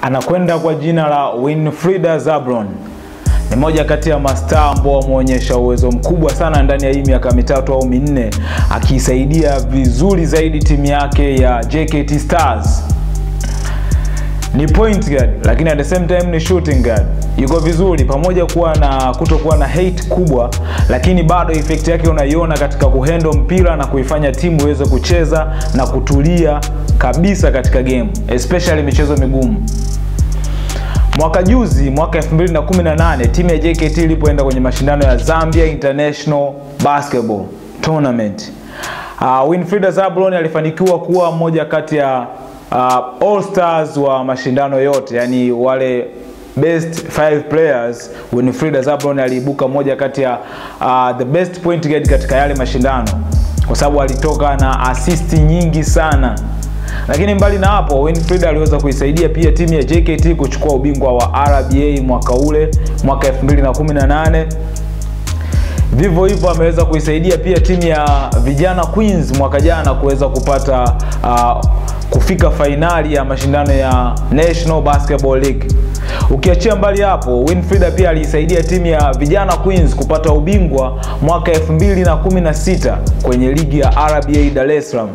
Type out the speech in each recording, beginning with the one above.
anakwenda kwa jina la Winfrida Zablon. Ni moja kati ya mastaa ambao wameonyesha uwezo mkubwa sana ndani ya hii miaka mitatu au minne, akiisaidia vizuri zaidi timu yake ya JKT Stars. Ni point guard lakini at the same time ni shooting guard. Yuko vizuri pamoja kuwa na kutokuwa na hate kubwa, lakini bado effect yake unaiona katika kuhendo mpira na kuifanya timu iweze kucheza na kutulia kabisa katika game, especially michezo migumu. Mwaka juzi, mwaka 2018 timu ya JKT ilipoenda kwenye mashindano ya Zambia International Basketball Tournament, uh, Winfrida Zablon alifanikiwa kuwa mmoja kati ya uh, all stars wa mashindano yote, yani wale best five players. Winfrida Zablon aliibuka moja kati ya uh, the best point guard katika yale mashindano, kwa sababu alitoka na assist nyingi sana lakini mbali na hapo Winfrida aliweza kuisaidia pia timu ya JKT kuchukua ubingwa wa RBA mwaka ule mwaka 2018. Vivyo hivyo ameweza kuisaidia pia timu ya vijana Queens mwaka jana kuweza kupata uh, kufika fainali ya mashindano ya National Basketball League. Ukiachia mbali hapo, Winfrida pia aliisaidia timu ya vijana Queens kupata ubingwa mwaka 2016 kwenye ligi ya RBA Dar es Salaam.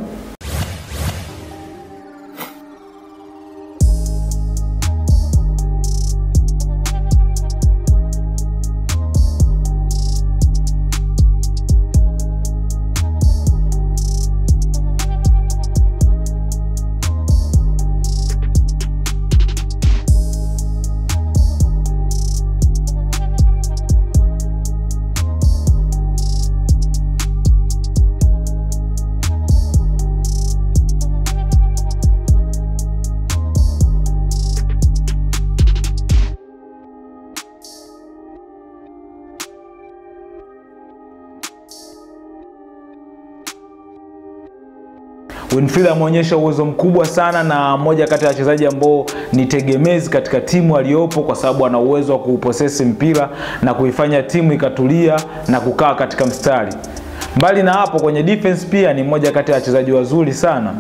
Winfrida ameonyesha uwezo mkubwa sana na moja kati ya wachezaji ambao ni tegemezi katika timu aliyopo, kwa sababu ana uwezo wa kuuposesi mpira na kuifanya timu ikatulia na kukaa katika mstari. Mbali na hapo, kwenye defense pia ni moja kati ya wachezaji wazuri sana.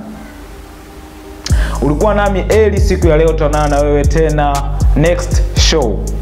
Ulikuwa nami Eli, siku ya leo tutaonana na wewe tena next show.